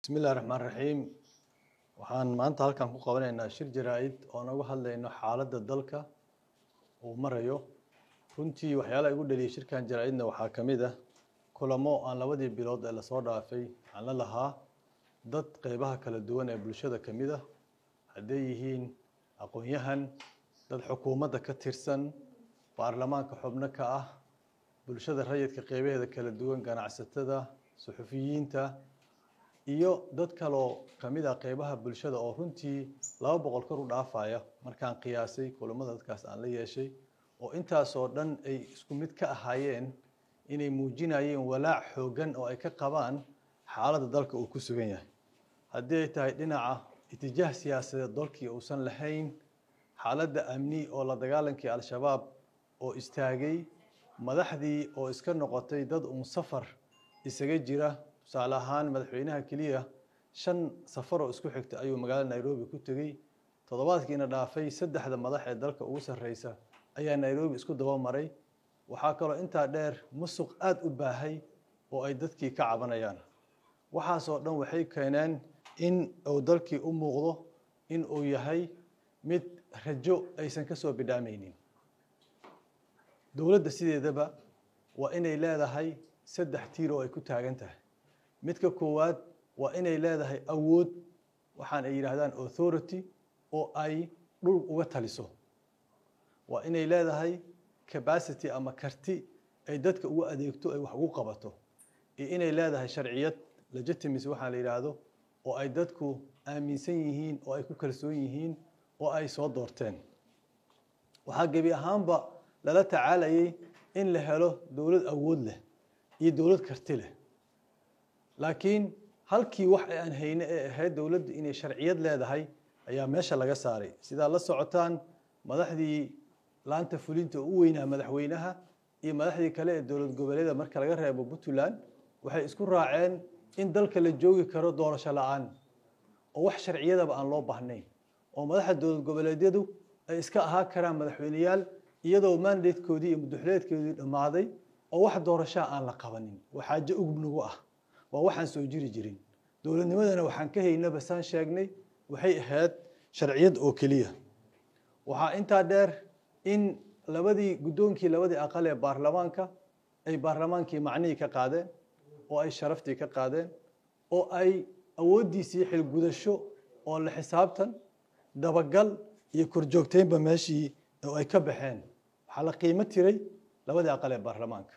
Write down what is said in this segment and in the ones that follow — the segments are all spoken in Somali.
bismi illahi raxmaan raxiim waxaan maanta halkan ku qabanaynaa shir jaraa-id oo naga hadlayno xaaladda dalka uu marayo runtii waxyaalaha igu dhaliyay shirkan jaraa-idna waxaa ka mid ah kulamo aan labadii bilood ee lasoo dhaafay aan la lahaa dad qeybaha kala duwan ee bulshada ka mid ah hadday yihiin aqoon-yahan dad xukuumadda ka tirsan baarlamaanka xubno ka ah bulshada rayidka qeybaheeda kala duwan ganacsatada suxufiyiinta iyo dad kaloo ka mid ah qeybaha bulshada oo runtii laba boqol kor u dhaafaya markaan qiyaasay kulamada dadkaas aan la yeeshay oo intaasoo dhan ay isku mid ka ahaayeen inay muujinayeen walaac xooggan oo ay ka qabaan xaaladda dalka uu ku sugan yahay haddii ay tahay dhinaca itijaah siyaasadeed dalkii uusan lahayn xaaladda amni oo la dagaalankii al-shabaab oo istaagay madaxdii oo iska noqotay dad uun safar isaga jira tusaale ahaan madaxweynaha keliya shan safar oo isku xigta ayuu magaalada nairobi ku tegey toddobaadkiina dhaafay saddexda madax ee dalka ugu sarreysa ayaa nairobi isku daba maray waxaa kaloo intaa dheer musuq aada u baahay oo ay dadkii ka cabanayaan waxaasoo dhan waxay keeneen in uu dalkii u muuqdo in uu yahay mid rajo aysan ka soo bidhaamaynin dowladda sideedaba waa inay leedahay saddex tiir oo ay ku taagan tahay midka koowaad waa inay leedahay awood waxaan ay yidhaahdaan authority oo ay dhul uga taliso waa inay leedahay capacity ama karti ay dadka ugu adeegto ay wax ugu qabato iyo inay leedahay sharciyad legitimacy waxaa la yidhaahdo oo ay dadku aaminsan yihiin oo ay ku kalsoon yihiin oo ay soo doorteen waxaa gebi ahaanba lala tacaalayay in la helo dowlad awood leh iyo dowlad karti leh laakiin halkii wax aan hayne ee ahayd dowladdu inay sharciyad leedahay ayaa meesha laga saaray sidaa la socotaan madaxdii laanta fulinta u weynaa madaxweynaha iyo madaxdii kale ee dowlad goboleeda marka laga reebo puntland waxay isku raaceen in dalka la joogi karo doorasho la-aan oo wax sharciyadaba aan loo baahnayn oo madaxda dowlad goboleedyadu ay iska ahaa karaan madaxweyneyaal iyadoo mandatekoodii iyo muduxuleedkoodii dhammaaday oo wax doorashaa aan la qabanin waa xaajo ugub nagu ah waa waxaan soo jiri jirin dowladnimadana waxaan ka haynaba saan sheegnay waxay ahayd sharciyad oo keliya waxaa intaa dheer in labadii guddoonkii labadii aqal ee baarlamaanka ay baarlamaankii macnihii ka qaadeen oo ay sharaftii ka qaadeen oo ay awooddiisii xilgudasho oo la xisaabtan dabagal iyo korjoogteynba meeshii oo ay ka baxeen waxaa la qiimo tiray labadii aqal ee baarlamaanka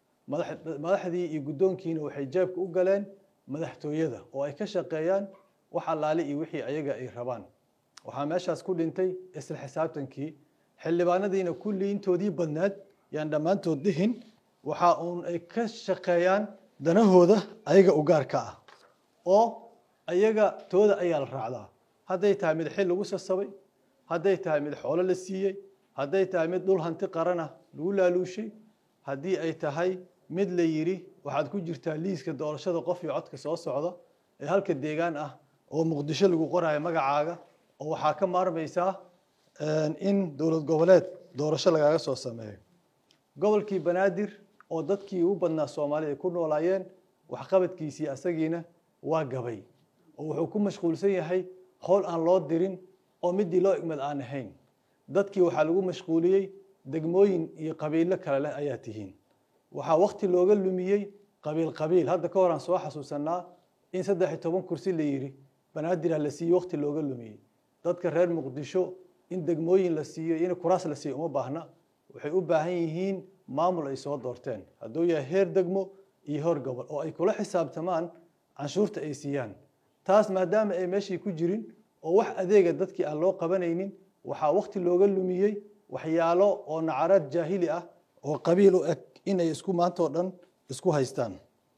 madaxdii iyo guddoonkiina waxay jeebka u galeen madaxtooyada oo ay ka shaqeeyaan wax allaale iyo wixii ayaga ay rabaan waxaa meeshaas ku dhintay isla xisaabtankii xildhibaanadiina kullii intoodii badnaad yaan dhammaantood dhihin waxa uun ay ka shaqeeyaan danahooda ayaga u gaarka ah oo ayaga tooda ayaa la raacdaa hadday tahay mid xil lagu sasabay hadday tahay mid xoolo la siiyey hadday tahay mid dhul hanti qarana lagu laaluushay haddii ay tahay mid la yidhi waxaad ku jirtaa liiska doorashada qof iyo codka soo socda ee halka deegaan ah oo muqdisho lagu qorayo magacaaga oo waxaa ka maarmaysaa in dowlad goboleed doorasho lagaaga soo sameeyo gobolkii banaadir oo dadkii ugu badnaa soomaalida ay ku noolaayeen waxqabadkiisii asagiina waa gabay oo wuxuu ku mashquulsan yahay howl aan loo dirin oo midii loo igmad aan ahayn dadkii waxaa lagu mashquuliyey degmooyin iyo qabiilo kale leh ayaa tihiin waxaa wakti looga lumiyey qabiil qabiil hadda ka hor aan soo xasuusanaa in saddex iyo toban kursi la yidhi banaadir la siiyey wakti looga lumiyey dadka reer muqdisho in degmooyin la siiyo in kuraas la siiyo uma baahna waxay u baahan yihiin maamul ay soo doorteen hadduu yahay heer degmo iyo heer gobol oo ay kula xisaabtamaan canshuurta ay siiyaan taas maadaama ay meeshii ku jirin oo wax adeega dadkii aan loo qabanaynin waxaa wakti looga lumiyey waxyaalo oo nacaraad jaahili ah oo qabiil u eg inay isku maantao dhan isku haystaan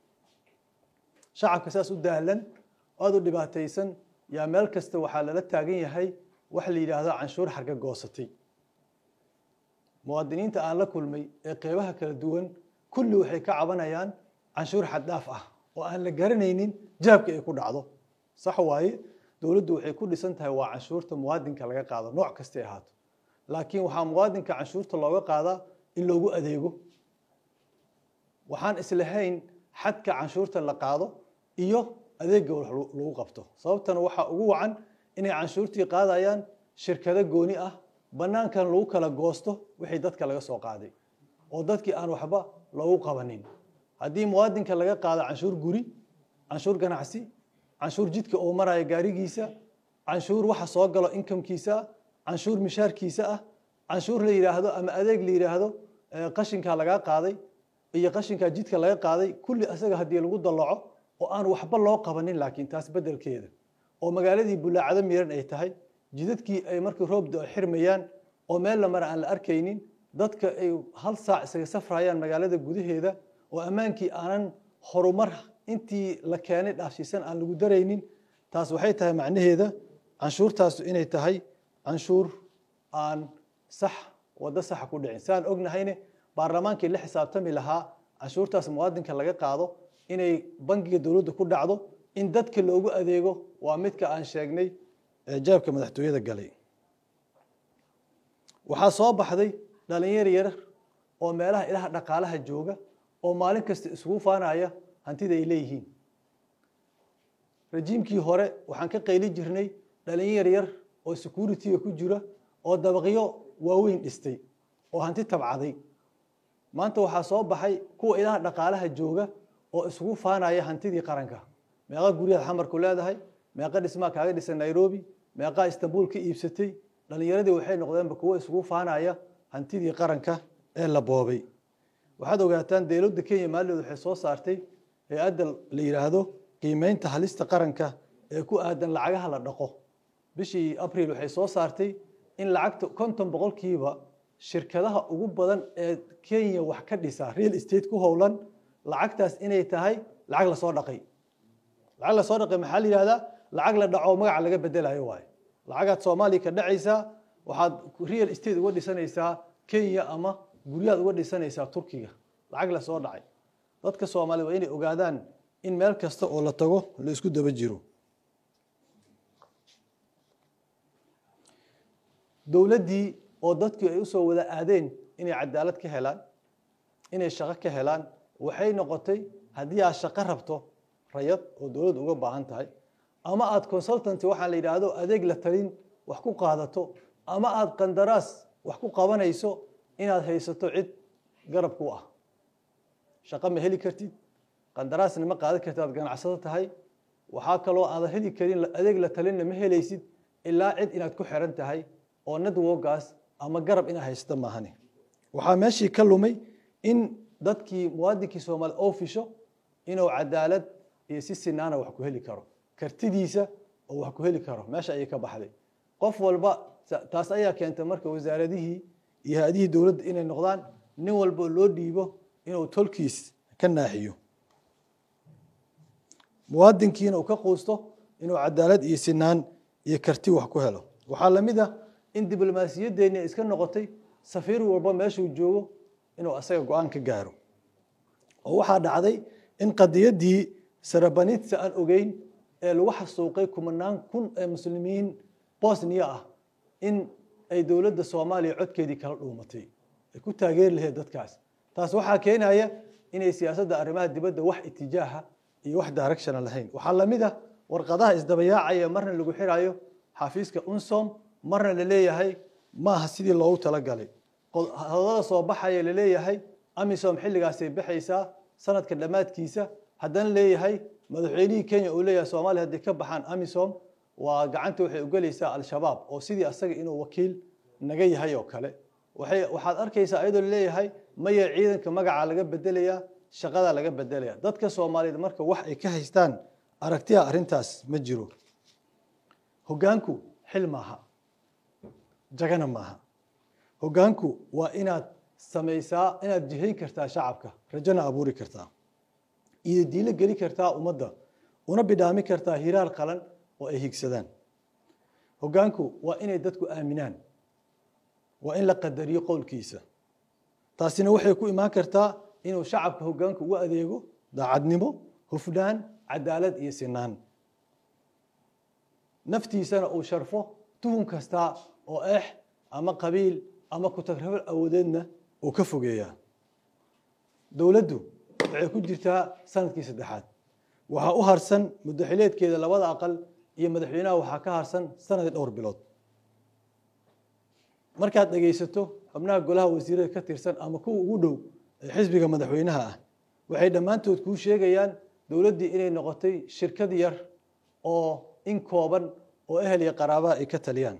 shacabka saas u dahlan aada u dhibaataysan yaa meel kasta waxaa lala taagan yahay wax la yidhaahdo canshuur xarga goosatay muwaadiniinta aan la kulmay ee qeybaha kala duwan kulli waxay ka cabanayaan canshuur xaddhaaf ah oo aan la garanaynin jaabka ay ku dhacdo sax waaye dowladdu waxay ku dhisan tahay waa canshuurta muwaadinka laga qaado nooc kastay ahaato laakiin waxaa muwaadinka canshuurta looga qaadaa in loogu adeego waxaan islahayn xadka canshuurta la qaado iyo adeega wax lagu qabto sababtana waxaa ugu wacan inay canshuurtii qaadayaan shirkado gooni ah banaankan lagu kala goosto wixii dadka laga soo qaaday oo dadkii aan waxba loogu qabanin haddii muwaadinka laga qaado canshuur guri canshuur ganacsi canshuur jidka oo maraya gaarigiisa canshuur waxa soo galo inkamkiisa canshuur mishaarkiisa ah canshuur la yidhaahdo ama adeeg la yidhaahdo qashinkaa lagaa qaaday iyo qashinkaa jidka laga qaaday kulli asaga haddii lagu dallaco oo aan waxba loo qabanin laakiin taas beddelkeeda oo magaaladii bulaacado miran ay tahay jidadkii ay markii roobda ay xirmayaan oo meel la mara aan la arkaynin dadka ay hal saac isaga safrayaan magaalada gudaheeda oo ammaankii aanan horumar intii la keenay dhaafshiisan aan lagu daraynin taas waxay tahay macnaheeda canshuurtaasu inay tahay canshuur aan sax waddo saxa ku dhicin saan ognahayne baarlamaankii la xisaabtami lahaa canshuurtaas muwaadinka laga qaado inay bangiga dowladda ku dhacdo in dadka loogu adeego waa midka aan sheegnay jaabka madaxtooyada galay waxaa soo baxday dhalinyar yar oo meelaha ilaha dhaqaalaha jooga oo maalin kasta isugu faanaya hantida ay leeyihiin rajiimkii hore waxaan ka qayli jirnay dhalinyar yar oo security-ga ku jira oo dabaqyo waaweyn dhistay oo hanti tabcaday maanta waxaa soo baxay kuwa ilaha dhaqaalaha jooga oo isugu faanaya hantidii qaranka meeqa guryaad xamarku leedahay meeqa dhismaa kaaga dhisan nairobi meeqaa istanbul ka iibsatay dhalinyaradii waxay noqdeenba kuwo isugu faanaya hantidii qaranka ee la boobay waxaad ogaataan dowladda kenya maalidood waxay soo saartay hay-adda la yidhaahdo qiimeynta halista qaranka ee ku aadan lacagaha la dhaqo bishii abril waxay soo saartay in lacagta konton boqolkiiba shirkadaha ugu badan ee kenya wax ka dhisa real estate ku howlan lacagtaas inay tahay lacag lasoo dhaqay lacag lasoo dhaqay maxaa la yidhahdaa lacag la dhaco magaca laga bedelayo waayo lacagaad soomaaliya ka dhacaysaa waxaad real estate uga dhisanaysaa kenya ama guryaad uga dhisanaysaa turkiga lacag lasoo dhacay dadka soomaaliyed waa inay ogaadaan in meel kasta oo la tago la isku daba jiro dowladdii oo dadkii ay usoo wada aadeen inay cadaalad ka helaan inay shaqo ka helaan waxay noqotay haddii aad shaqo rabto rayad oo dowladda uga baahan tahay ama aad consultanty waxaa la yidhaahdo adeeg la talin wax ku qaadato ama aad qandaraas wax ku qabanayso inaad haysato cid garab ku ah shaqo ma heli kartid qandaraasna ma qaadan kartid aad ganacsado tahay waxaa kaloo aadan heli karin adeeg la talinna ma helaysid ilaa cid inaad ku xiran tahay oo networkaas ama garab inaad haysato maahane waxaa meeshii ka lumay in dadkii muwaadinkii soomaaliya oo fisho inuu cadaalad iyo si sinaana wax ku heli karo kartidiisa oo wax ku heli karo meesha ayay ka baxday qof walba taas ayaa keentay marka wasaaradihii iyo hay-adihii dowladda inay noqdaan nin walba loo dhiibo inuu tolkiis ka naaxiyo muwaadinkiina uu ka quusto inuu cadaalad iyo sinaan iyo karti wax ku helo waxaa lamid ah in diblomaasiyaddeenni iska noqotay safiir walba meeshuu joogo inuu asaga go-aan ka gaaro oo waxaa dhacday in qadiyaddii sarabanitsa aan ogeyn ee lagu xasuuqay kumanaan kun ee muslimiin bosniya ah in ay dowladda soomaaliya codkeedii kala dhuumatay ay ku taageeri lahayd dadkaas taas waxaa keenaya inay siyaasadda arrimaha dibadda wax itijaaha iyo wax directiona lahayn waxaa lamid ah warqadaha isdabayaacaya marna lagu xirayo xafiiska unsom marna la leeyahay ma aha sidii loogu talagalay hadalada soo baxaya la leeyahay amisom xilligaasay baxaysaa sanadka dhammaadkiisa haddana leeyahay madaxweynihii kenya uu leeyahay soomaaliya hadday ka baxaan amisom waa gacanta waxay ugelaysaa al-shabaab oo sidii asaga inuu wakiil naga yahay oo kale waxay waxaad arkaysaa iyadoo laleeyahay maya ciidanka magaca laga bedelayaa shaqada laga bedelaya dadka soomaaliyeed marka wax ay ka haystaan aragtiya arrintaas ma jiro hoggaanku xil maaha jagana maaha hoggaanku waa inaad samaysaa inaad jihayn kartaa shacabka rajona abuuri kartaa iyo diilo geli kartaa ummadda una bidhaami kartaa hiraar qalan oo ay higsadaan hoggaanku waa inay dadku aaminaan waa in la qadariyo qowlkiisa taasina waxay ku imaan kartaa inuu shacabka hoggaanku u adeego daacadnimo hufnaan cadaalad iyo sinaan naftiisana uu sharfo tuhun kasta oo eex ama qabiil ama kutagrafal awoodeedna uu ka fogeeyaa dowladdu waxay ku jirtaa sanadkii saddexaad waxaa u harsan muddaxileedkeeda labada aqal iyo madaxweynaha waxaa ka harsan sanadii dhowr bilood markaad dhegaysato xubnaha golaha wasiirada ka tirsan ama kuwa ugu dhow ee xisbiga madaxweynaha ah waxay dhammaantood kuu sheegayaan dowladdii inay noqotay shirkad yar oo in kooban oo ehel iyo qaraabaha ay ka taliyaan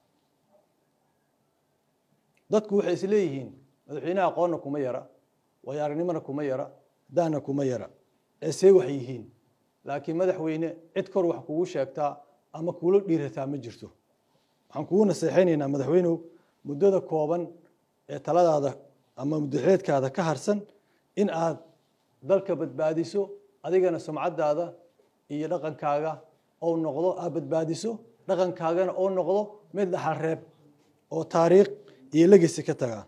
dadku waxay is leeyihiin madaxweynaha aqoonna kuma yara waayo aragnimona kuma yara daana kuma yara eesee wax yihiin laakiin madaxweyne cid kor wax kugu sheegtaa ama kuula dhiirataa ma jirto waxaan kugu naseexaynaynaa madaxweynew muddada kooban ee taladaada ama muddaxileedkaada ka harsan in aad dalka badbaadiso adigana sumcaddaada iyo dhaqankaaga ou noqdo aad badbaadiso dhaqankaagana oo noqdo mid dhaxal reeb oo taariikh iyo legesi ka tagaa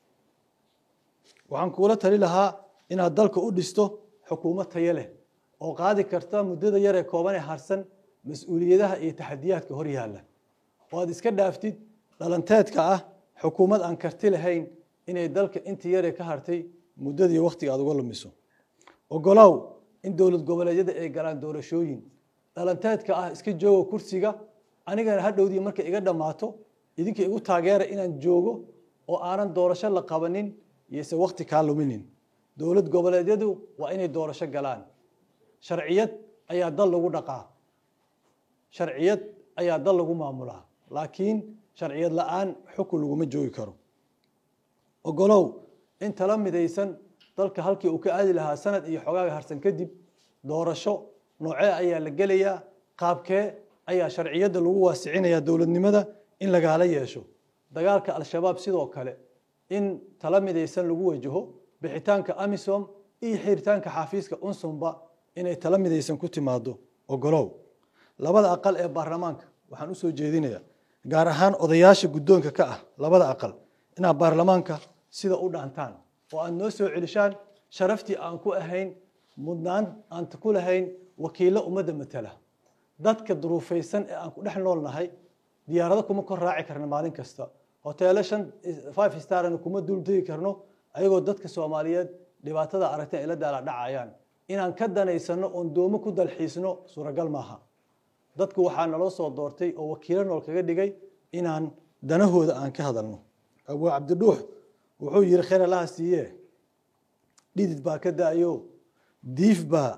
waxaan kuula tali lahaa inaad dalka u dhisto xukuumad tayo leh oo qaadi karta muddada yar ee kooban ee harsan mas-uuliyadaha iyo taxadiyaadka hor yaalla oo aad iska dhaaftid dhalanteedka ah xukuumad aan karti lahayn inay dalka intii yaree ka hartay muddadii wakhtiga aad uga lumiso ogolow in dowlad goboleedyada ay galaan doorashooyin dhalanteedka ah iska joogo kursiga anigana hadhowdii markay iga dhammaato idinka igu taageera inaan joogo oo aanan doorasho la qabanin iyose wakhti kaa luminin dowlad goboleedyadu waa inay doorasho galaan sharciyad ayaa dal lagu dhaqaa sharciyad ayaa dal lagu maamulaa laakiin sharciyad la-aan xukun laguma joogi karo ogolow in tala midaysan dalka halkii uu ka aadi lahaa sanad iyo xogaaga harsan kadib doorasho noocee ayaa la gelayaa qaabkee ayaa sharciyadda lagu waasicinayaa dowladnimada in lagaala yeesho dagaalka al-shabaab sidoo kale in tala midaysan lagu wajaho bixitaanka amisom iyo xiritaanka xafiiska unsumba inay tala midaysan ku timaado ogolow labada aqal ee baarlamaanka waxaan usoo jeedinayaa gaar ahaan odayaasha guddoonka ka ah labada aqal inaad baarlamaanka sida u dhaantaan oo aad noo soo celishaan sharaftii aan ku ahayn mudnaan aan ku lahayn wakiillo ummadda matala dadka duruufaysan ee aan ku dhex nool nahay diyaarado kuma kor raaci karna maalin kasta hoteelo shan five starna kuma duultegi karno ayagoo dadka soomaaliyeed dhibaatada aragta ay la daala dhacayaan inaan ka danaysano oon doomo ku dalxiisno suuragal maaha dadku waxaa naloo soo doortay oo wakiilo nool kaga dhigay inaan danahooda aan ka hadalno abuu cabdidhuux wuxuu yihi khayr allaha siiye dhidid baa ka da-yo diif baa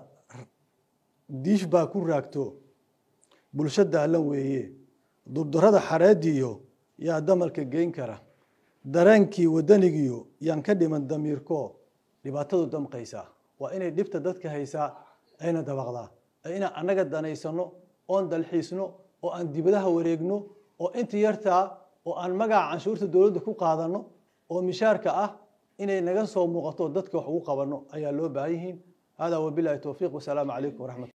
diif baa ku raagto bulsho daalan weeye durdarada xareediyo yaa damalka geyn kara dareenkii wadanigiyo yaan ka dhiman damiirko dhibaatadu damqaysaa waa inay dhibta dadka haysaa ayna dabaqdaa inaan annaga danaysano oon dalxiisno oo aan dibadaha wareegno oo inta yartaa oo aan magaca canshuurta dowladda ku qaadano oo mishaarka ah inay naga soo muuqato dadka wax ugu qabanno ayaa loo baahan yihiin hada wabilahi towfiiq wasalaamu calaykum waraxmat